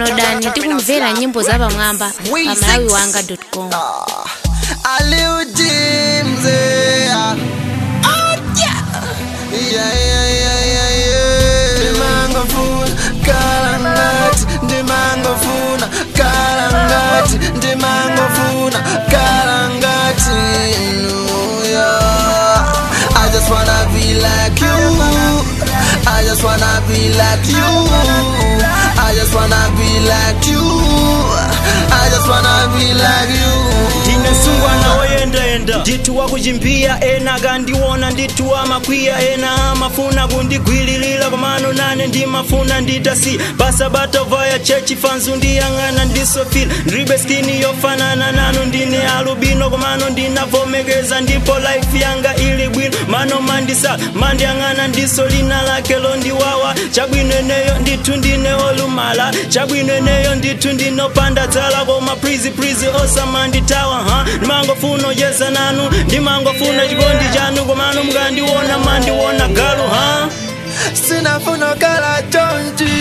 downloadani tikumvera nyimbo za pamwamba pa malawi wanga com Aliu James, yeah. Oh, yeah. Yeah, yeah, yeah, yeah, yeah. Ndimangofuna kalangati, ndimangofuna kalangati, ndimangofuna kalangati, no, yeah. I just wanna be like you. I just wanna be like you. I just wanna be like you. I just wanna be like you. ndinesungwa nawoyendaenda ndithu wakuchimphiya ena akandiona ndithu amakwiya ena amafuna kundigwiririra komano nane ndimafuna nditasi basabata vaya chechi fanzu ndiyang'ana ndisofila ndilibe skini yofanana nanu ndine alubino komano ndinavomekeza ndipo life yanga ili bwino mano mandisala mandiyang'ana ndiso lina lake londiwawa chabwino eneyo ndithu ndine olumala chabwino eneyo ndithu ndinopanda dzala koma prizi prizi osamanditawa ha ndimangofuna oyeza nanu ndimangofuna chikondi chanu komano mukandiona mandiona galu ha sinafuna kala chonchi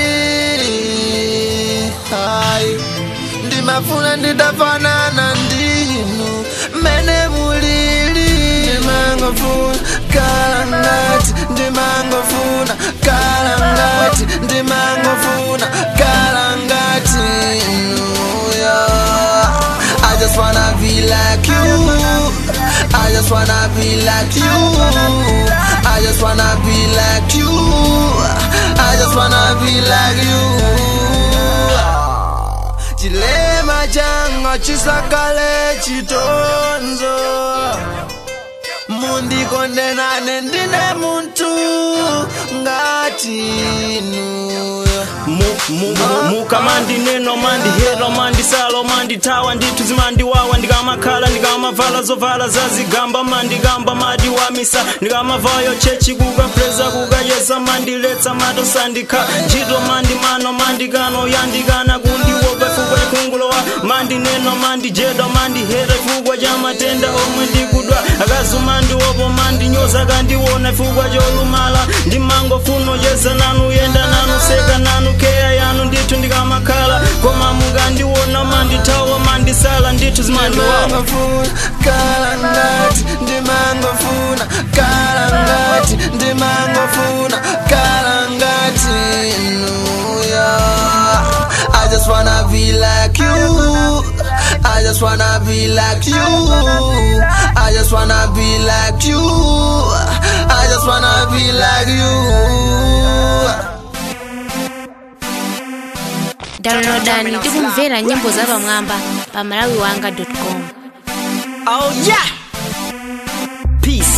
hai ndimafuna nditafanana ndinu mene mulili ndimangofuna kala ngati ndimangofuna kala ngati ndimangofuna kala ngati nuya I just wanna be like you I just wanna be like you I just wanna be like you I just wanna be like you Chilema changa chisakale chitonzo mundikondenane ndine muntu ngati nuyo Mu- mu- mu- mukamandineno mandihero mandisalo manditawa ndithu zimandiwawa ndikamakhala ndikamavala zovala zazigamba mandigamba madiwamisa ndikamavayo chechi kukapreza kukayeza mandiletsa matosandikha ntchito mandimano mandikano yandikana kundiopa chifukwa chakhungulowa mandineno mandijedwa mandihera chifukwa cha matenda omwe ndikudwa akazumandiopo mandinyoza kandiona chifukwa cholumala ndimangofuna oyeza nanu yenda nanu seka nanu keya yanu ndithu ndikamakhala koma mukandiona mandithawa mandisala ndithu zimandiwawa ndimangofuna kala ngati ndimangofuna kala ngati ndimangofuna kala ngati nuya I just wanna be like you I just wanna be like you I just wanna be like you I just wanna be like you downloadani tikumvera nyimbo za pamwamba pa malawi wanga com oh yeah peace